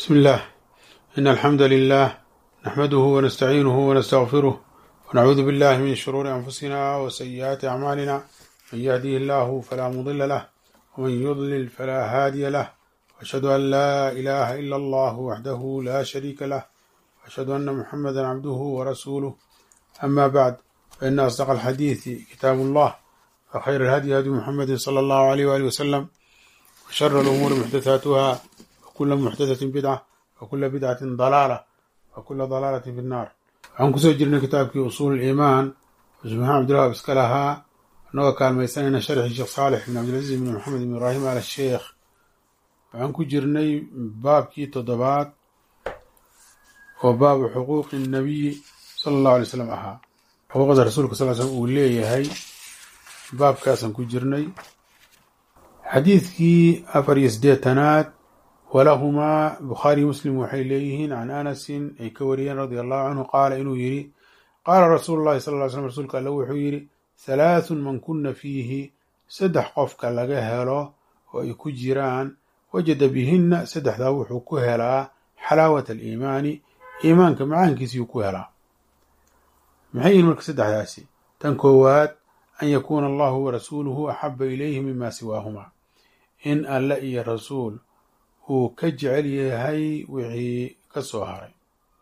بسم الله إن الحمد لله نحمده ونستعينه ونستغفره ونعوذ بالله من شرور أنفسنا وسيئات أعمالنا من يهديه الله فلا مضل له ومن يضلل فلا هادي له وأشهد أن لا إله إلا الله وحده لا شريك له وأشهد أن محمدا عبده ورسوله أما بعد فإن أصدق الحديث كتاب الله وخير الهدي هدي محمد صلى الله عليه وآله وسلم وشر الأمور محدثاتها وكل محدثة بدعة وكل بدعة ضلالة وكل ضلالة في النار waxaan kusoo jirnay kitaabkii usuul iimaan cusmaan cabdillah iska lahaa anagoo kaalmaysanayna sharxii sheekh saalix bin cabdilcaziz bin maxamed bin ibraahim al sheekh waxaan ku jirnay baabkii toddobaad oo baabu xuquuqi nabiyi sala allahu alay slam ahaa xuquuqda rasuulka sal slm uu leeyahay baabkaasaan ku jirnay xadiidkii afar iyo siddeetanaad walahumaa bukhaariy muslim waxay leeyihiin can anasin ay ka wariyeen radia allahu canhu qaala inuu yidhi qaala rasuulu llahi sal ly slm rasuulka alle wuxuu yidhi halaathun man kuna fiihi saddex qofka laga helo oo ay ku jiraan wajada bihinna saddexdaa wuxuu ku helaa xalaawat aliimaani iimaanka macaankiisiyuu ku helaa maxay yihin marka saddexdaasi tan koowaad an yakuuna allahu warasuuluhu axaba ilayhi mima siwaahuma in alle iyo rasuul uu ka jecel yahay wixii ka soo haray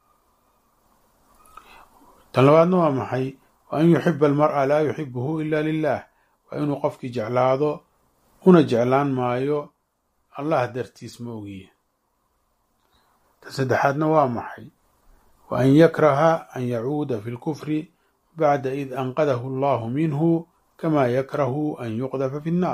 tan labaadna waa maxay wa an yuxiba almar'a laa yuxibuhu ila lilah waa inuu qofkii jeclaado una jeclaan maayo allah dartiis ma ogiye tan saddexaadna waa maxay wa an yakraha an yacuuda fi lkufri bacda id anqadahu allahu minhu kama yakrahu an yuqdafa fi nnaar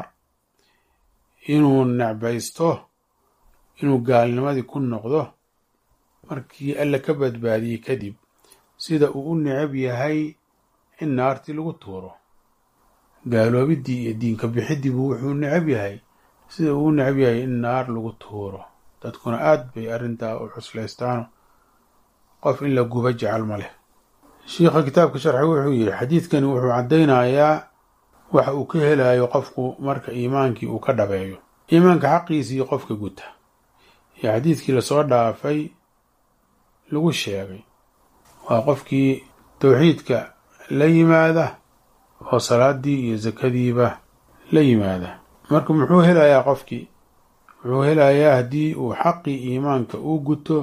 inuu necbaysto inuu gaalnimadii ku noqdo markii alle ka badbaadiyey kadib sida uu u necab yahay in naartii lagu tuuro gaaloobiddii iyo diinka bixidiibu wuxuu necab yahay sida uu u necab yahay in naar lagu tuuro dadkuna aad bay arrintaa u cuslaystaano qof in la guba jecel ma leh shiikha kitaabka sharxi wuxuu yidhi xadiidkani wuxuu caddaynayaa waxa uu ka helayo qofku marka iimaankii uu ka dhabeeyo iimaanka xaqiisii qofka guta iyo xadiidkii lasoo dhaafay lagu sheegay waa qofkii towxiidka la yimaada oo salaadii iyo sakadiiba la yimaada marka muxuu helayaa qofkii wuxuu helayaa haddii uu xaqii iimaanka uu guto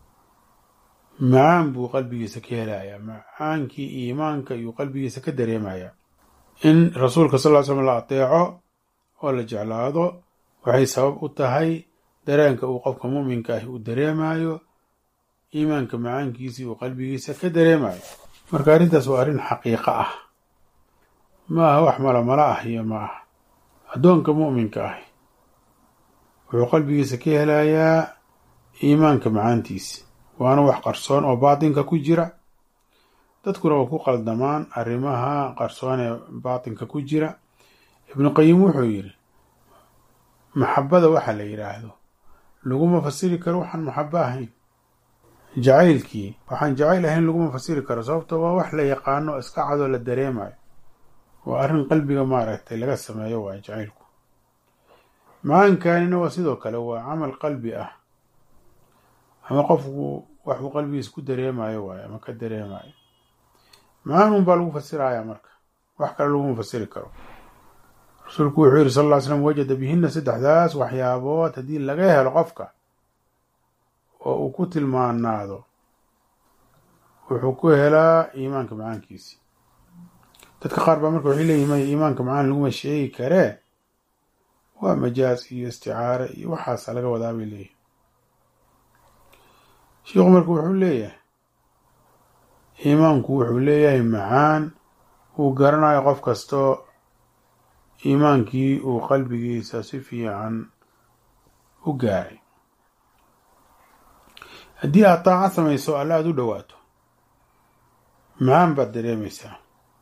macaan buu qalbigiisa ka helayaa macaankii iimaanka iyuu qalbigiisa ka dareemayaa in rasuulka sal ly slm la ateeco oo la jeclaado waxay sabab u tahay dareenka uu qofka muminka ahi uu dareemayo iimaanka macaankiisii uu qalbigiisa ka dareemayo marka arrintaas waa arrin xaqiiqo ah ma aha wax malamala ah iyo ma aha addoonka mu'minka ahi wuxuu qalbigiisa ka helayaa iimaanka macaantiisi waana wax qarsoon oo baatinka ku jira dadkuna waa ku qaldamaan arrimaha qarsoon ee baatinka ku jira ibnu qayim wuxuu yidhi maxabada waxa la yidhaahdo laguma fasiri karo waxaan maxabo ahayn jacaylkii waxaan jacayl ahayn laguma fasiri karo sababto waa wax la yaqaano iska cadoo la dareemayo waa arrin qalbiga maaragtay laga sameeyo waa jacaylku macaankaanina waa sidoo kale waa camal qalbi ah ama qofku waxuu qalbigiisa ku dareemayo waayo ama ka dareemayo macaan un baa lagu fasiraya marka wax kale laguma fasiri karo rasuulku wuxuu yihi sal ll ly slam wajada bihinna saddexdaas waxyaabood haddii laga helo qofka oo uu ku tilmaanaado wuxuu ku helaa iimaanka macaankiisi dadka qaar baa marka waxay leeyihin maya iimaanka macaan laguma sheegi karee waa majaas iyo isticaare iyo waxaasa laga wadaa bay leeyihin shiikhu marka wuxuu leeyahay iimaanku wuxuu leeyahay macaan uu garanayo qof kastoo iimaankii uu qalbigiisa si fiican u gaaray haddii aad taaca samayso alle aada u dhowaato macaan baad dareemaysaa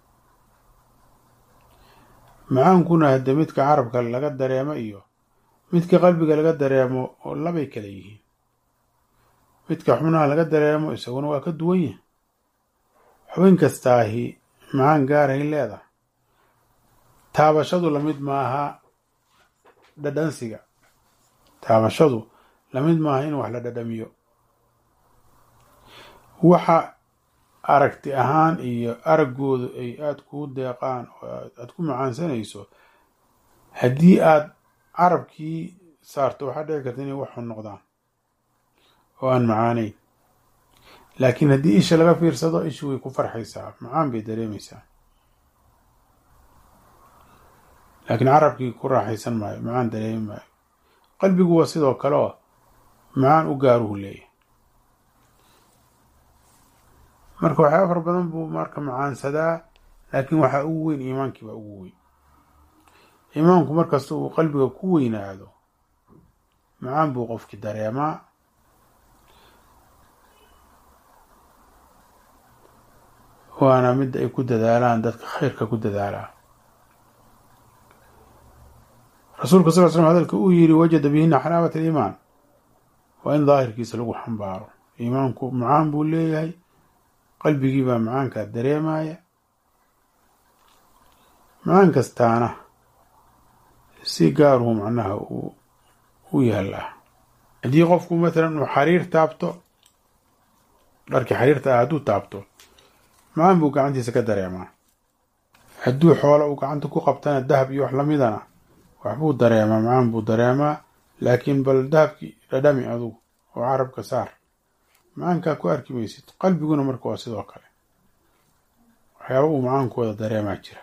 macaankuna hadde midka carabka laga dareemo iyo midka qalbiga laga dareemo oo labay kala yihiin midka xubnaha laga dareemo isaguna waa ka duwan yahay xubin kastaahi macaan gaaray leedahay taabashadu lamid maaha dhadhansiga taabashadu lamid maaha in wax la dhadhamiyo waxa aragti ahaan iyo araggoodu ay aada kuu deeqaan oo aada ku macaansanayso haddii aada carabkii saarto waxaa dhici karta inay waxxun noqdaan oo aan macaaneyn laakiin haddii isha laga fiirsado ishu way ku farxaysaa macaan bay dareemaysaa laakiin carabkii ku raaxaysan maayo macaan dareemi maayo qalbigu waa sidoo kale oo macaan u gaaruhu leeyahy marka waxyaaba far badan buu marka macaansadaa laakiin waxaa ugu weyn iimaankii baa ugu weyn iimaanku markasta uu qalbiga ku weynaado macaan buu qofkii dareemaa waana midda ay ku dadaalaan dadka khayrka ku dadaalaa rasuulka sal l slm hadalka uu yidhi wajada bihina xalaawat aliimaan waa in daahirkiisa lagu xambaaro iimaanku macaan buu leeyahay qalbigii baa macaankaa dareemaya macaan kastaana si gaaruhu macnaha uu u yaallaa haddii qofku matalan uu xariir taabto dharkii xariirta ah hadduu taabto macaan buu gacantiisa ka dareemaa hadduu xoolo uu gacanta ku qabtana dahab iyo wax lamidana waxbuu dareemaa macaan buu dareemaa laakiin bal dahabkii dhadhami adugu oo carabka saar macaankaa ku arki maysid qalbiguna marka waa sidoo kale waxyaaba uu macaankooda dareemaa jira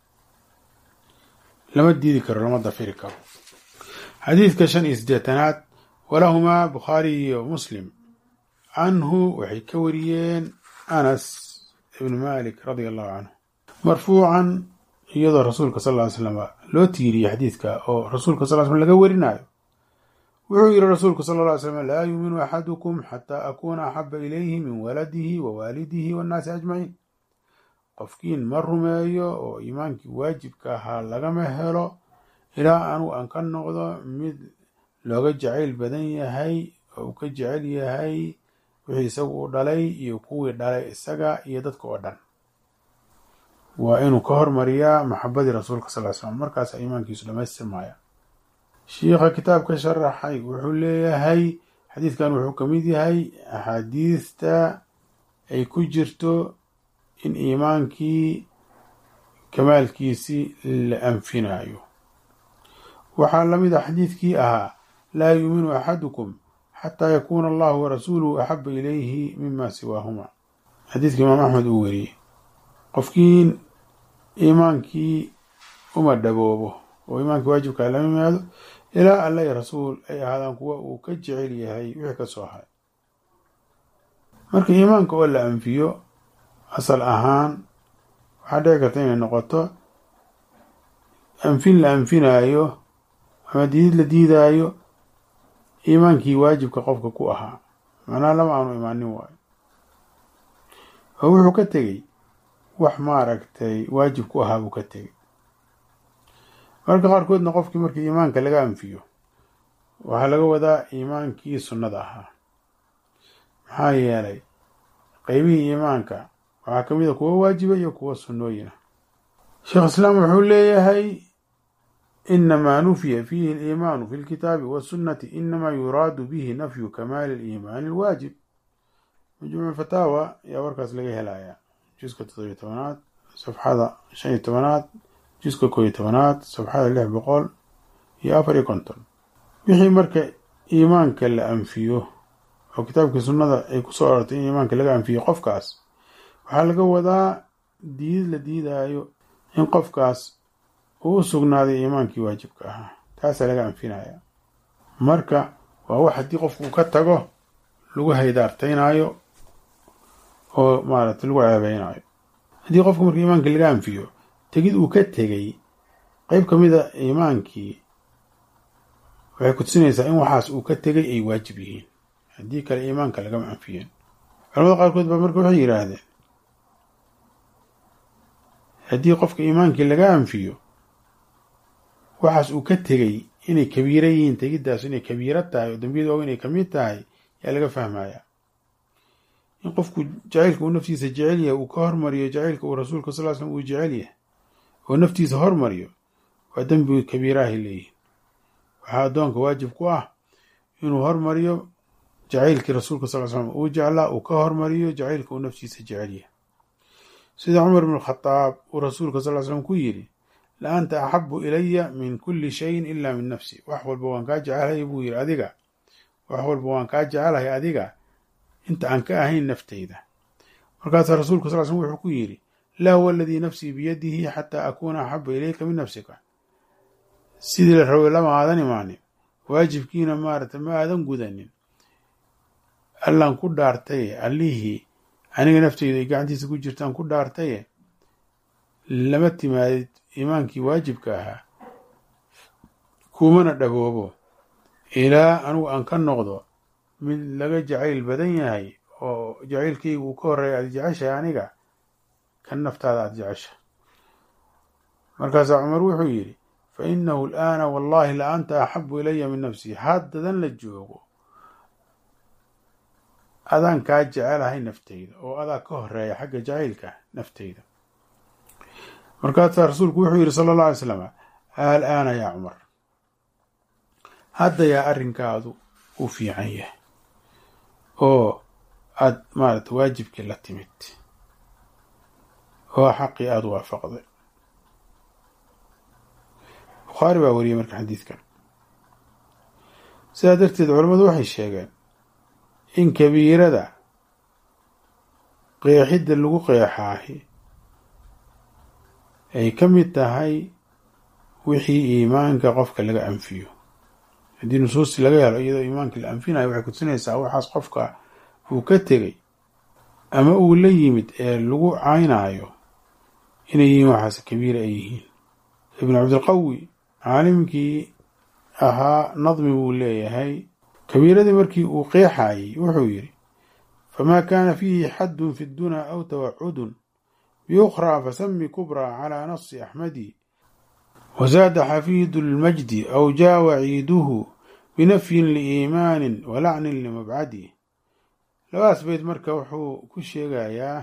lama diidi karo lama dafiri karo xadiidka shan iyo siddeetanaad walahumaa bukhaari iyo muslim canhu waxay ka wariyeen anas ibnu malik radia allahu canhu marfuucan iyadoo rasuulka sal ly slam loo tiiriyey xadiidka oo rasuulka sal slam laga warinayo wuxuu yihi rasuulku sal ly slam laa yuuminu axadukum xataa akuuna axaba ilayhi min waladihi wa waalidihi wannaasi ajmaciin qofkiin ma rumeeyo oo iimaankii waajibka ahaa lagama helo ilaa anugu aan ka noqdo mid looga jacayl badan yahay oo uu ka jecel yahay wixii isagu u dhalay iyo kuwii dhalay isaga iyo dadka oo dhan waa inuu ka hormariyaa maxabadii rasuulka sal slam markaasa iimaankiisu dhamaystirmaya shiikha kitaabka sharaxay wuxuu leeyahay xadiidkan wuxuu ka mid yahay axaadiista ay ku jirto in iimaankii kamaalkiisii la anfinayo waxaa lamid a xadiidkii ahaa laa yuuminu axadukum xataa yakuuna allahu warasuuluhu axaba ilayhi mima siwaahuma xadiidka imaam axmed uu weriyey qofkiin iimaankii uma dhaboobo oo iimaankii waajibkaa lama yimaado ilaa alla iyo rasuul ay ahaadaan kuwa uu ka jecel yahay wixii ka soo haray marka iimaanka oo la anfiyo asal ahaan waxaa dhici karta inay noqoto anfin la anfinaayo ama diidid la diidaayo iimaankii waajibka qofka ku ahaa macnaha lama aanu imaanin waayo oo wuxuu ka tegey wax maaragtay waajib ku ahaa buu ka tegey marka qaarkoodna qofkii markii iimaanka laga anfiyo waxaa laga wadaa iimaankii sunnada ahaa maxaa yeelay qeybihii iimaanka waxaa ka mid a kuwo waajiba iyo kuwo sunnooyina sheekh islaam wuxuu leeyahay inamaa nufiya fiihi aliimaanu fi lkitaabi wasunnati inamaa yuraadu bihi nafyu kamaali aliimaani alwaajib majmuuc fataawa ayaa warkaas laga helayaa juska toddobiyo tobanaad safxada shan iyo tobanaad juska kooiyo tobanaad safxada lix boqol iyo afar iyo konton wixii marka iimaanka la anfiyo oo kitaabkii sunnada ay kusoo arortay in iimaanka laga anfiyo qofkaas waxaa laga wadaa diidid la diidaayo in qofkaas uu u sugnaaday iimaankii waajibka ahaa taasaa laga anfinaya marka waa wax haddii qofku ka tago lagu haydaartaynaayo oo maaragtay lagu ceebeynayo haddii qofku marka iimaankii laga anfiyo tegid uu ka tegey qeyb ka mid a iimaankii waxay kutusinaysaa in waxaas uu ka tegay ay waajib yihiin haddii kale iimaanka lagama anfiyeen culamada qaarkood baa marka waxay yidhaahdeen haddii qofka iimaankii laga anfiyo waxaas uu ka tegey inay kabiira yihiin tegiddaas inay kabiiro tahay oo dambiyada og inay kamid tahay yaa laga fahmaya in qofku jacaylka uu naftiisa jecel yahay uu ka hormariyo jacaylka uu rasuulka sal slam uu jecel yahay oo naftiisa hormariyo waa dembi kabiirahay leeyihin waxaa addoonka waajib ku ah inuu hormariyo jacaylkii rasuulka sal slam uu jeclaa uu ka hormariyo jacaylka uu naftiisa jecelyahay sida cumar ibn khadaab uu rasuulka sal slam ku yidhi la anta axabu ilaya min kuli shayin ila min nafsi wax walba waan kaa jecelahay buu yidhi adiga wax walba waan kaa jecelahay adiga inta aan ka ahayn nafteyda markaasaa rasuulka sal slm wuxuu ku yidhi laa huwa aladii nafsii biyadihi xataa akuuna axaba ilayka min nafsika sidii la rabay lama aadan imaanin waajibkiina maarata ma aadan gudanin allaan ku dhaartaye allihii aniga nafteyda ay gacantiisa ku jirtaan ku dhaartaye lama timaadid iimaankii waajibka ahaa kumana dhaboobo ilaa anugu aan ka noqdo mid laga jacayl badan yahay oo jacaylkayga uu ka horreeya aad jeceshahay aniga kan naftaada aada jecesha markaasaa cumar wuxuu yidhi fa inahu alaana wallahi la anta axabu ilaya min nafsii haddadan la joogo adaan kaa jecelahay nafteyda oo adaa ka horeeya xagga jacaylka nafteyda markaasaa rasuulku wuxuu yidhi sala allah alay slam alaana yaa cumar hadda yaa arrinkaadu u fiican yahay oo aada maarata waajibkii la timid oo xaqii aada waafaqday bukhaari baa wariyey marka xadiidkan sidaa darteed culammadu waxay sheegeen in kabiirada qeexidda lagu qeexaahi ay ka mid tahay wixii iimaanka qofka laga anfiyo haddii nusuusti laga helo iyadoo iimaankii la anfinayo waxay kutusinaysaa waxaas qofka uu ka tegey ama uu la yimid ee lagu caynaayo inay yihiin waxaas kabiira ay yihiin ibnu cabdilqawi caalimkii ahaa nadmi buu leeyahay kabiiradii markii uu qeexayey wuxuu yidhi famaa kaana fiihi xaddun fi ddunaa aw tawacudun biukhraa fasami kubraa calaa nasi axmadi wazaada xafiidu lmajdi aw jaa waciiduhu binafyin liiimaanin walacnin limabcadi labadaas beyd marka wuxuu ku sheegayaa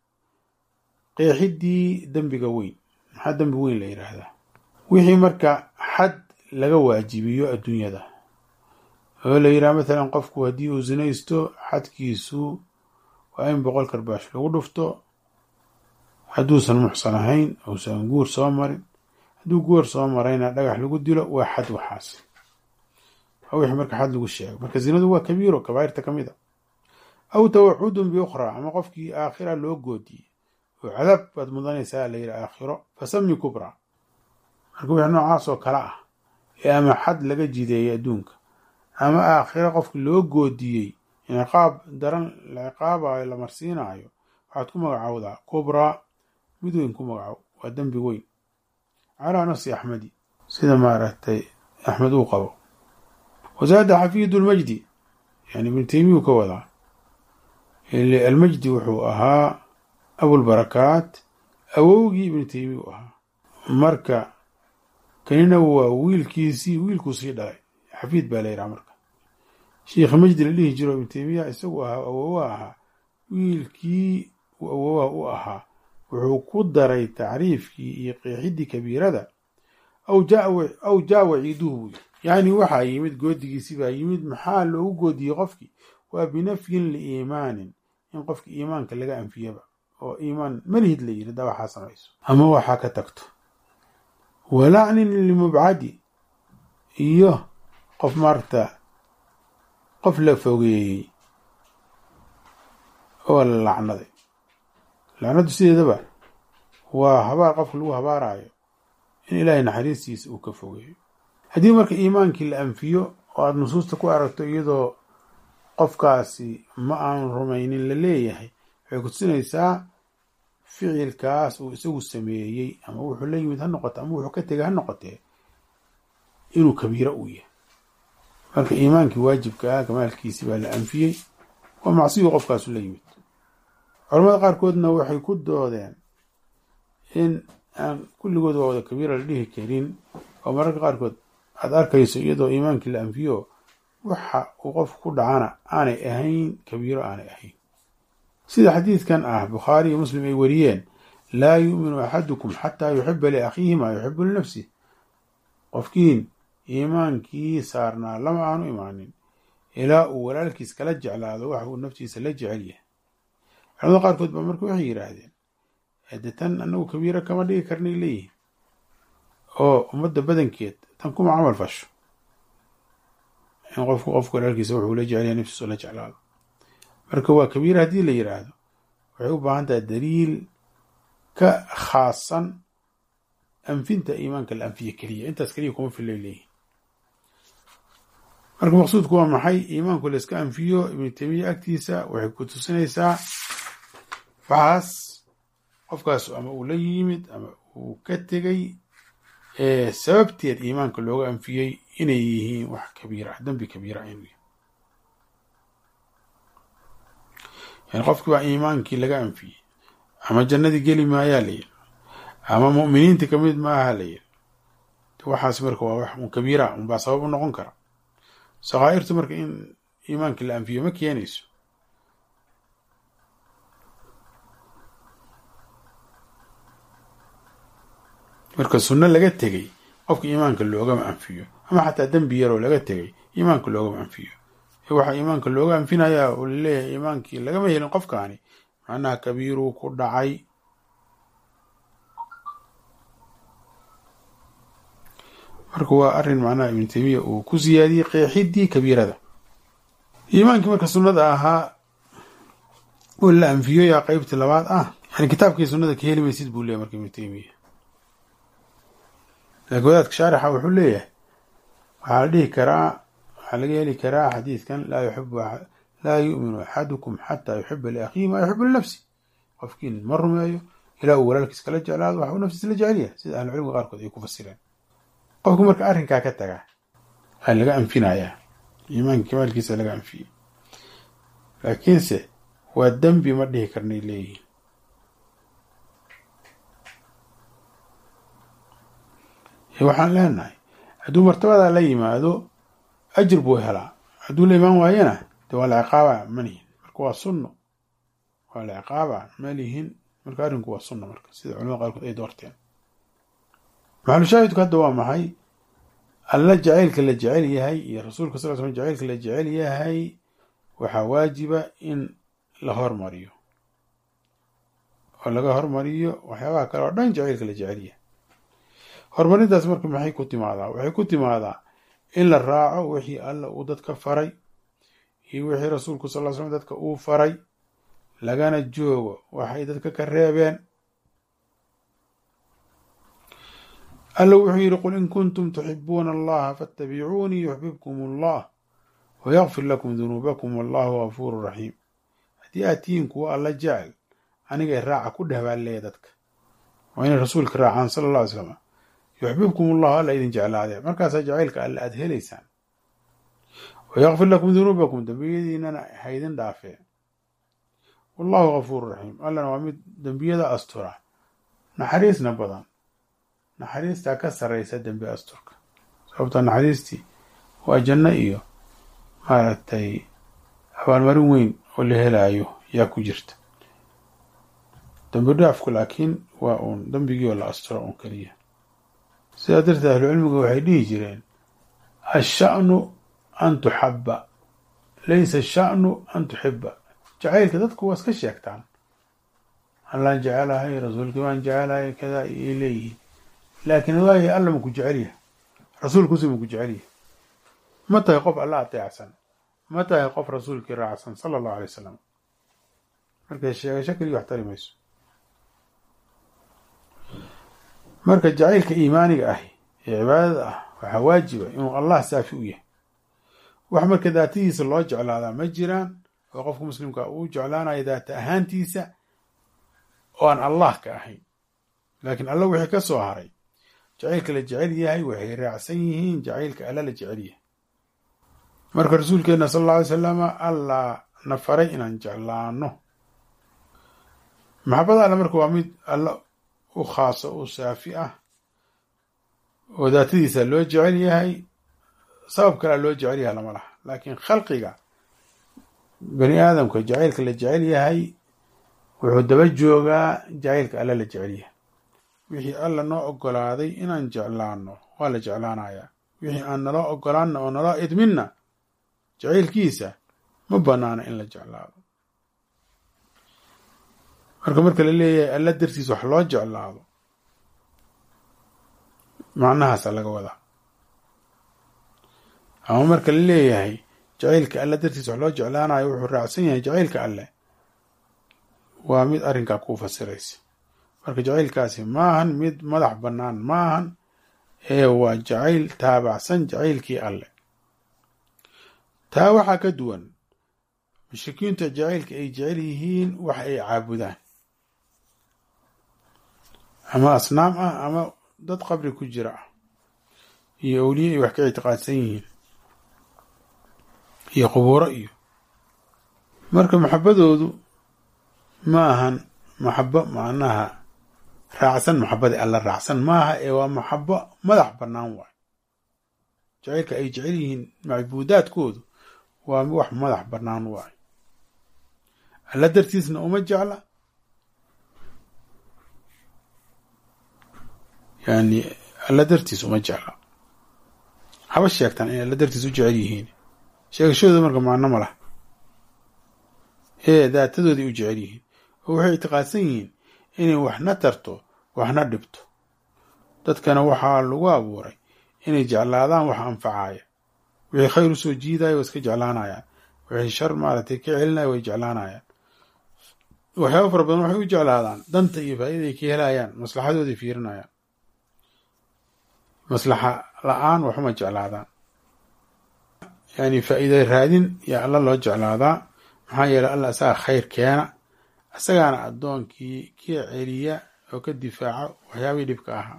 qeexiddii dembiga weyn maxaa dembi weyn la yidhaahdaa wixii marka xad laga waajibiyo adduunyada oo la yidhaha mathalan qofku haddii uu sinaysto xadkiisu waa in boqol karbaash lagu dhufto hadduusan muxsan ahayn uusan guur soo marin hadduu guur soo marayna dhagax lagu dilo waa xad waxaas waa wixii marka xad lagu sheego marka zinadu waa kabiiro kabaa'irta ka mid a aw tawacudun biukhraa ama qofkii aakhira loo goodiyey oo cadaab baad mudanaysaa la yidhi aakhiro fasami kubra marka wixii noocaas oo kale ah ee ama xad laga jideeyay adduunka ama aakhiro qofki loo goodiyey ciqaab daran la ciqaabayo la marsiinaayo waxaad ku magacaawdaa kubraa mid weyn ku magacow waa dembi weyn calaa nafsi axmedi sida maaragtay axmed uu qabo wazaada xafiidu lmajdi yani ibnu teymiya u ka wadaa almajdi wuxuu ahaa abulbarakaat awowgii ibnu teymiya u ahaa marka kanina waa wiilkiisii wiilkuu sii dhalay xafiid baa la yidhaha marka sheikha majdi la dhihi jiro ibnu teymiya isagu ahaa awowa ahaa wiilkii uu awowaha u ahaa wuxuu ku daray tacriifkii iyo qeexidii kabiirada aw jaa waciiduhu buu yacni waxaa yimid goodigiisi baa yimid maxaa loogu goodiyey qofkii waa binafyin liiimaanin in qofki iimaanka laga anfiyaba oo iimaan malihid la yiri hadaa waxaa samayso ama waxaa ka tagto walacnin limubcadi iyo qof maarta qof la fogeeyey oo la lacnaday lacnadu sideedaba waa habaar qofka lagu habaarayo in ilaahay naxariistiisa uu ka fogeeyo haddii marka iimaankii la anfiyo oo aada nusuusta ku aragto iyadoo qofkaasi ma aanu rumaynin la leeyahay waxay kutusinaysaa ficilkaas uu isagu sameeyey ama wuxuu la yimid ha noqote ama wuxuu ka tegay ha noqotee inuu kabiiro uu yahay marka iimaankii waajibka ah kamaalkiisi baa la anfiyey waa macsiyu qofkaasu la yimid culamada qaarkoodna waxay ku doodeen in aan kulligood waa wada kabiira la dhihi karin oo mararka qaarkood aada arkayso iyadoo iimaankii la anfiyo waxa uu qofku ku dhacana aanay ahayn kabiiro aanay ahayn sida xadiidkan ah bukhaari iyo muslim ay wariyeen laa yuuminu axadukum xataa yuxiba liakhiihi maa yuxibu linafsih qofkiin iimaankii saarnaa lama aanu imaanin ilaa uu walaalkiis kala jeclaado waxa uu naftiisa la jecel yahay culamada qaarkood baa marka waxay yidhaahdeen de tan anagu kabiiro kama dhigi karnay leeyihin oo ummadda badankeed tan kuma camal fasho in qofku qofku walaalkiisa wuxuu la jecel yahay naftiisa la jeclaado marka waa kabiira haddii la yidhaahdo waxay u baahan tahay daliil ka khaasan anfinta iimaanka la anfiye keliya intaas keliya kuma fillay leeyihin marka maqsuudku waa maxay iimaanku la iska anfiyo ibnu taymiya agtiisa waxay ku tusinaysaa waxaas qofkaas ama uu la yimid ama uu ka tegay sababteed iimaanka looga anfiyey inay yihiin wax kabiira ah dembi kabiira inuu yahay yani qofkii baa iimaankii laga anfiyey ama jannadii geli maayaa la yidhi ama mu'miniinta kamid maaha la yidhi waxaas marka waa wax un kabiira unbaa sabab u noqon kara sakaa'irtu marka in iimaankii la anfiyo ma keenayso marka sunno laga tegey qofka iimaanka loogama anfiyo ama xataa dembi yaroo laga tegay iimaanka loogama anfiyo waxaa iimaanka looga anfinayaa oo laleeyahay iimaankii lagama helin qofkaani macnaha kabiiruu ku dhacay marka waa arrin macnaha ibnu taymiya uu ku siyaadiyey qeexidii kabiirada iimaankii marka sunnada ahaa oo la anfiyo yaa qeybtii labaad ah yani kitaabkii sunnada ka heli maysid buu leeyahy marka ibnu taymiya laakiin wadaadka shaarixa wuxuu leeyahay waxaa la dhihi karaa waxaa laga heli karaa xadiidkan laa yuxibu laa yu'minu axadukum xataa yuxiba liakhiihi maa yuxibu linafsi qofkiin ma rumeeyo ilaa uu walaalkiis kala jeclaado waxa uu naftiisa la jecel yahay sida ahlucilmiga qaarkood ay ku fasireen qofku marka arrinkaa ka tagaa waa laga anfinayaa iimaanka kamaalkiisa laga anfiyey laakiinse waa dembi ma dhihi karnay leeyihin waxaan leenahay hadduu martabadaa la yimaado ajir buu helaa hadduu la imaan waayana de waa la ciqaaba manihin marka waa sunno waa la ciqaaba malihin marka arrinku waa sunno marka sida culamada qaarkood ay doorteen maxalushaahidku hadda waa maxay alla jacaylka la jecel yahay iyo rasuulka sal l slam jacaylka la jecel yahay waxaa waajiba in la hormariyo oo laga hormariyo waxyaabaha kale oo dhan jacaylka la jecel yahay horumarintaas marka maxay ku timaadaa waxay ku timaadaa in la raaco wixii alla uu dadka faray iyo wixii rasuulku sal l slam dadka uu faray lagana joogo waxay dadka ka reebeen alla wuxuu yidhi qul in kuntum tuxibuuna allaha faatabicuunii yuxbibkum allah wayakfir lakum dunuubakum wallahu gafuuru raxiim haddii aad tihiin kuwa alla jecel anigay raaca ku dhehbaalleeya dadka waa inay rasuulka raacaan sala alla alay slam yuxbibkum allahu alla idin jeclaadee markaasaa jacaylka alle aad helaysaan wayakfir lakum dunuubakum dembiyadiinana haydin dhaafee wallahu gafuuru raxiim allana waa mid dembiyada astura naxariisna badan naxariistaa ka sarraysa dembi asturka sababta naxariistii waa janno iyo maaragtay abaalmarin weyn oo la helaayo yaa ku jirta dembi dhaafku laakiin waa uun dembigii oo la asturo uun keliya sidaa darteed ahlucilmigu waxay dhihi jireen asha'nu an tuxabba laysa asha'nu an tuxiba jacaylka dadku waa iska sheegtaan allaan jecelahay rasuulkii waan jecelahay kadaa ay leeyihiin laakiin waayahay alla maku jecel yahay rasuulkusi maku jecel yahay ma tahay qof alla ateecsan ma tahay qof rasuulkii raacsan sala allahu alay wasalam marka sheegasho keliya wax tari mayso marka jacaylka iimaaniga ahi ee cibaadada ah waxaa waajiba inuu allah saafi u yahay wax marka daatadiisa loo jeclaadaa ma jiraan oo qofka muslimka uu jeclaanayo daata ahaantiisa oo aan allah ka ahayn laakiin alla wixii ka soo haray jacaylka la jecel yahay waxay raacsan yihiin jacaylka alla la jecel yahay marka rasuulkeenna sal alla alay salama allah na faray inaan jeclaano maxabada alle marka waa mid alla u khaaso u saafi ah oo daatadiisa loo jecel yahay sabab kalea loo jecel yahay lama laha laakiin khalqiga bani aadamka jacaylka la jecel yahay wuxuu daba joogaa jacaylka alla la jecel yahay wixii alla noo ogolaaday inaan jeclaano waa la jeclaanayaa wixii aan naloo ogolaanna oo naloo idminna jacaylkiisa ma banaana in la jeclaado marka marka la leeyahay alla dartiis wax loo jeclaado macnahaasa laga wadaa ama marka la leeyahay jacaylka alle dartiis wax loo jeclaanayo wuxuu raacsan yahay jacaylka alleh waa mid arrinkaa kuu fasiraysa marka jacaylkaasi maahan mid madax bannaan maahan ee waa jacayl taabacsan jacaylkii alleh taa waxaa ka duwan mushrikiinta jacaylka ay jecel yihiin wax ay caabudaan ama asnaam ah ama dad qabri ku jira ah iyo awliye ay wax ka ictiqaadsan yihiin iyo qubuuro iyo marka maxabadoodu ma ahan maxabo macnaha raacsan maxabadii alla raacsan maaha ee waa maxabo madax bannaan waay jacaylka ay jecel yihiin macbuudaadkoodu waa wax madax bannaan waay alla dartiisna uma jecla yani alla dartiis uma jecla haba sheegtaan inay alla dartiis u jecel yihiin sheegashadooda marka macno ma lah ee daatadooday u jecel yihiin oo waxay ictiqaadsan yihiin inay waxna tarto waxna dhibto dadkana waxaa lagu abuuray inay jeclaadaan wax anfacaya wixii khayr usoo jiidaya way iska jeclaanayaan wixii shar maaragtay ka celinaya way jeclaanayaan waxyaaba fara badan waxay u jeclaadaan danta iyo faa'idaday ka helayaan maslaxadooday fiirinayaan maslaxa la-aan waxuma jeclaadaan yani faa'iida raadin yaa alla loo jeclaadaa maxaa yeeley alla isaga khayr keena isagaana addoonkii ka celiya oo ka difaaca waxyaabihii dhibka ahaa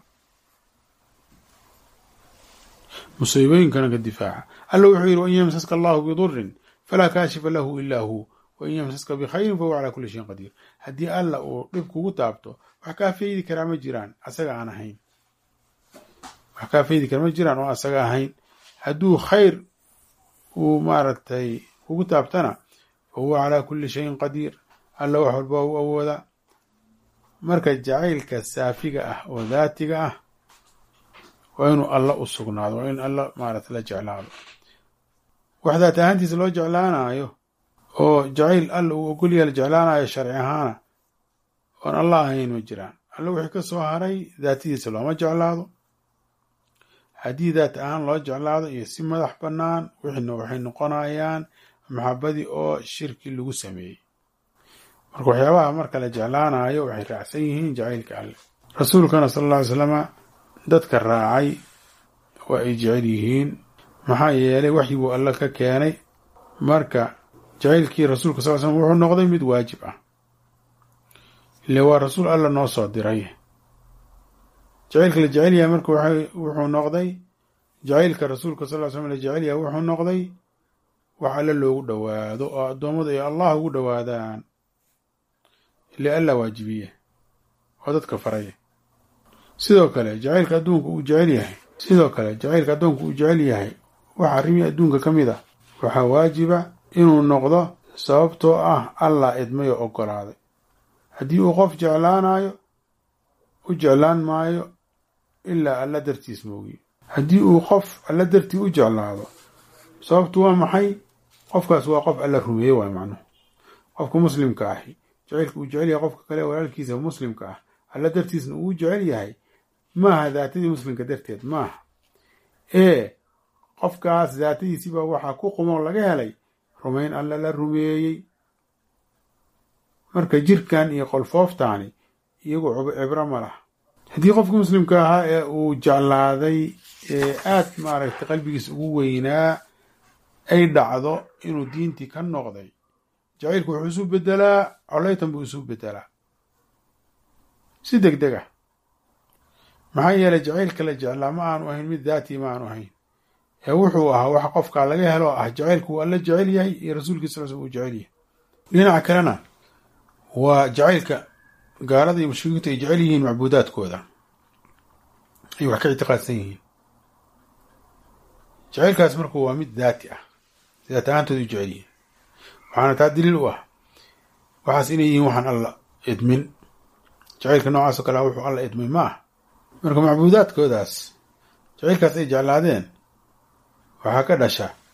musiibooyinkana ka difaaca alla wuxuu yidhi wain yamsaska allahu bidurin falaa kaashifa lahu ilaa hu wain yamsaska bikhayrin fahuwa calaa kulli shayin qadiir haddii alla uu dhib kugu taabto wax kaa faydi karaa ma jiraan asaga aan ahayn wax kaa faydi kara ma jiraan oo asaga ahayn hadduu khayr uu maaragtay kugu taabtana fahuwa calaa kulli shayin qadiir alla wax walba u awoodaa marka jacaylka saafiga ah oo daatiga ah waa inuu alla u sugnaado waa in alla maarata la jeclaado wax daat ahaantiisa loo jeclaanayo oo jacayl alla uu ogolyaha la jeclaanayo sharci ahaana oon alla ahayn ma jiraan alla wixii ka soo haray daatadiisa looma jeclaado haddii daat ahaan loo jeclaado iyo si madax bannaan wixina waxay noqonayaan maxabadii oo shirki lagu sameeyey marka waxyaabaha marka la jeclaanayo waxay raacsan yihiin jacaylka alle rasuulkana sala alla ly slama dadka raacay waa ay jecel yihiin maxaa yeelay waxyiguu alle ka keenay marka jacaylkii rasuulka sal slm wuxuu noqday mid waajib ah ile waa rasuul alla noo soo diray jacaylka la jecel yahay marka wuxuu noqday jacaylka rasuulka sal ly slm la jecel yahay wuxuu noqday wax alle loogu dhowaado oo addoommadu ay allah ugu dhowaadaan ile alla waajibiye oo dadka faraya sidoo kale jacaylka adduunka uu jecel yahay sidoo kale jacaylka addoonka uu jecel yahay wax arrimii adduunka ka mid ah waxaa waajiba inuu noqdo sababtoo ah allah idmay oo oggolaaday haddii uu qof jeclaanayo u jeclaan maayo ilaa alla dartiis moogiye haddii uu qof alla dartii u jeclaado sababtu waa maxay qofkaas waa qof alla rumeeye waay macnuhu qofka muslimka ahi jacaylka uu jecel yahay qofka kale walaalkiisa muslimka ah alla dartiisna uu jecel yahay maaha daatadii muslimka darteed maaha ee qofkaas daatadiisiibaa waxaa ku qumoo laga helay rumayn alla la rumeeyey marka jirkan iyo qolfooftaani iyagu cibro ma laha haddii qofka muslimka ahaa ee uu jeclaaday ee aad maaragtay qalbigiisa ugu weynaa ay dhacdo inuu diintii ka noqday jacaylku wuxuu isu bedelaa coleytan buu isu bedelaa si deg deg ah maxaa yeelay jacaylka la jeclaa ma aanu ahayn mid daatii ma aanu ahayn ee wuxuu ahaa wax qofkaa laga helo ah jacaylku uu alla jecel yahay iyo rasuulkiis sal sl uu jecel yahay dhinaca kalena waa jacaylka gaalada iyo mushrikiintu ay jecel yihiin macbuudaadkooda ay wax ka ictiqaadsan yihiin jacaylkaas marku waa mid daati ah daat ahaantooda u jecel yihiin waxaana taa daliil u ah waxaas inay yihiin waxaan alla idmin jacaylka noocaasoo kale wuxuu alla idmay ma ah marka macbuudaadkoodaas jacaylkaas ay jeclaadeen waxaa ka dhasha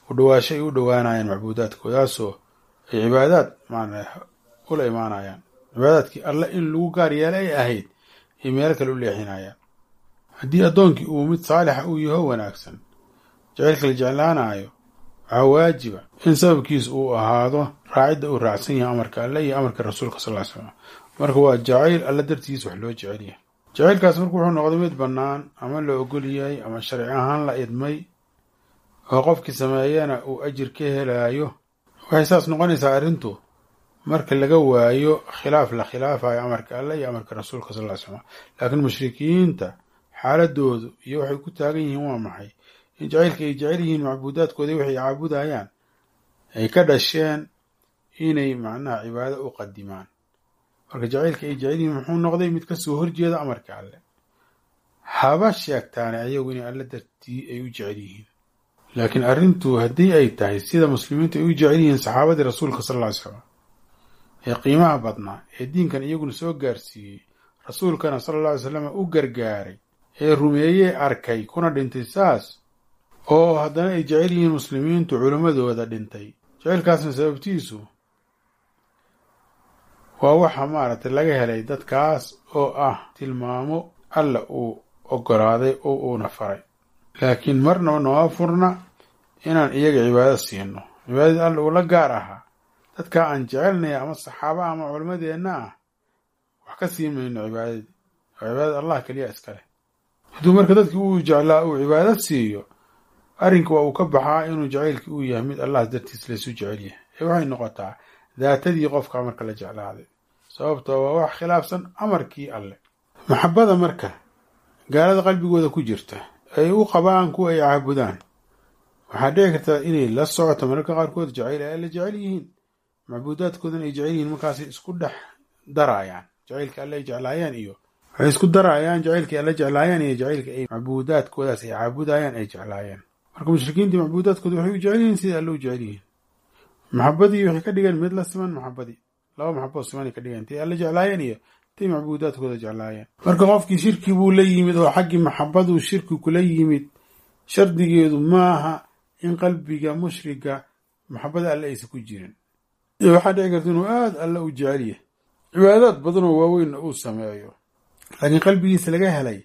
u dhawaasho ay u dhowaanayaan macbuudaadkoodaasoo ay cibaadaad maana ula imaanayaan cibaadaadkii alle in lagu gaar yeela ay ahayd ay meelo kale u leexinayaan haddii addoonkii uu mid saalixa uu yaho wanaagsan jacaylka la jeclaanayo waxaa waajiba in sababkiis uu ahaado raacidda uu raacsan yahay amarka alle iyo amarka rasuulka sal ly slam marka waa jacayl alle dartiis wax loo jecel yahay jacaylkaas marka wuxuu noqday mid bannaan ama la ogol yahay ama sharci ahaan la idmay oo qofkii sameeyana uu ajir ka helaayo waxay saas noqonaysaa arrintu marka laga waayo khilaaf la khilaafayo amarka alle iyo amarka rasuulka sal ly slam laakiin mushrikiinta xaaladoodu iyo waxay ku taagan yihiin waa maxay in jacaylka ay jecel yihiin macbuudaadkoodii waxay caabudayaan ay ka dhasheen inay macnaha cibaado u qadimaan marka jacaylka ay jecel yihiin muxuu noqday mid kasoo horjeeda amarka alle haba sheegtaane ayagu inay alle dartii ay u jecel yihiin laakiin arrintu haddii ay tahay sida muslimiintu ay u jecel yihiin saxaabadii rasuulka sal lla ly slam ee qiimaha badnaa ee diinkan iyaguna soo gaarsiiyey rasuulkana sala alla alay slam u gargaaray ee rumeeyey arkay kuna dhintay saas oo haddana ay jecel yihiin muslimiintu culimmadooda dhintay jacaylkaasna sababtiisu waa waxa maaragtay laga helay dadkaas oo ah tilmaamo alla uu ogolaaday oo uuna faray laakiin marnaba nooma furna inaan iyaga cibaado siino cibaadadii alla uu la gaar ahaa dadkaa aan jecelnaya ama saxaaba ama culimmadeenna ah wax ka sii mayno cibaadadii oo cibaadada allah keliya iskale hadduu marka dadkii uu jeclaa uu cibaado siiyo arrinka waa uu ka baxaa inuu jacaylkii uu yahay mid allah dartiis laysu jecel yahay ee waxay noqotaa daatadii qofka marka la jeclaaday sababtoo waa wax khilaafsan amarkii alle maxabada marka gaalada qalbigooda ku jirta ay u qabaan kuwa ay caabudaan waxaa dhici kartaa inay la socoto mararka qaarkood jacayl ay alla jecel yihiin macbuudaadkoodana ay jecel yihiin markaasay isku dhex daraayaan jacaylka alle ay jeclaayaan iyo waxay isku daraayaan jacaylkii alla jeclaayaan iyo jacaylka ay macbuudaadkoodaas ay caabudayaan ay jeclaayeen marka mushrikiintii macbuudaadkooda waxay u jecel yihiin sida alle u jecel yihiin maxabadii waxay ka dhigeen mid la siman maxabadii laba maxaboo simanay ka dhigeen tay alla jeclaayeen iyo tay macbuudaadkooda jeclaayeen marka qofkii shirki buu la yimid oo xaggii maxabaduu shirki kula yimid shardigeedu maaha in qalbiga mushriga maxabada alle aysa ku jirin waxaa dhici karta inuu aada alle u jecel yahay cibaadaad badanoo waaweynna uu sameeyo laakiin qalbigiisa laga helay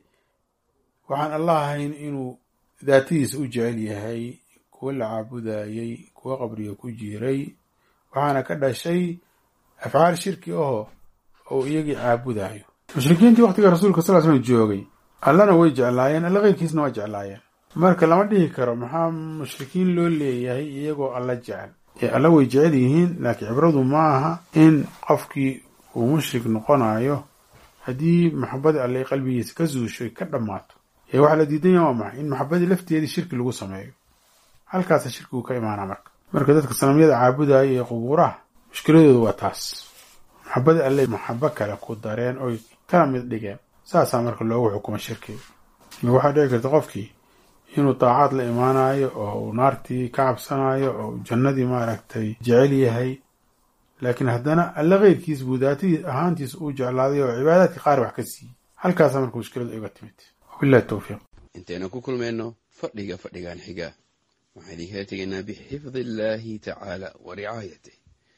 waxaan allah ahayn inuu daatadiisa u jecel yahay kuwa la caabudayey kuwa qabriga ku jiray waxaana ka dhashay afcaal shirki aho oo iyagii caabudayo mushrikiintii waktiga rasuulka sal slam joogay allana way jeclaayeen alla keyrkiisna waa jeclaayeen marka lama dhihi karo maxaa mushrikiin loo leeyahay iyagoo alla jecel ee alla way jecel yihiin laakiin cibradu ma aha in qofkii uu mushrik noqonayo haddii maxabadii alle qalbigiisa ka zuushoy ka dhammaato ee waxaa la diidan yaha waa maxay in maxabadii lafteedii shirki lagu sameeyo halkaasa shirkigu ka imaanaa marka marka dadka sanamyada caabudaya ee qubuuraha mushkiladoodu waa taas maxabadii alle maxabo kale ku dareen oy kala mid dhigeen saasaa marka loogu xukumo shirkiga waxaa dhici karta qofkii inuu daacaad la imaanayo oo uu naartii ka cabsanayo oo uu jannadii maaragtay jecel yahay laakiin haddana alle keyrkiis buu daatadii ahaantiis uu jeclaaday oo cibaadaadkii qaar wax ka siiyey halkaasaa marka mushkiladu iga timid wabillahi towfiiq intaynu ku kulmayno fadhiga fadhigan xiga waxaan idinkala tegaynaa bixifdi illaahi tacaala wa ricaayatih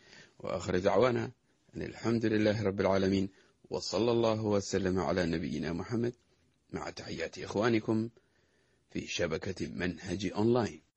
wa aakhir dacwaana an alxamdu lilaahi rabbi alcaalamiin wa sala allahu wasalama calaa nabiyina moxamed maca taxiyaati ikhwaanikum في شبكة منهج أونلاين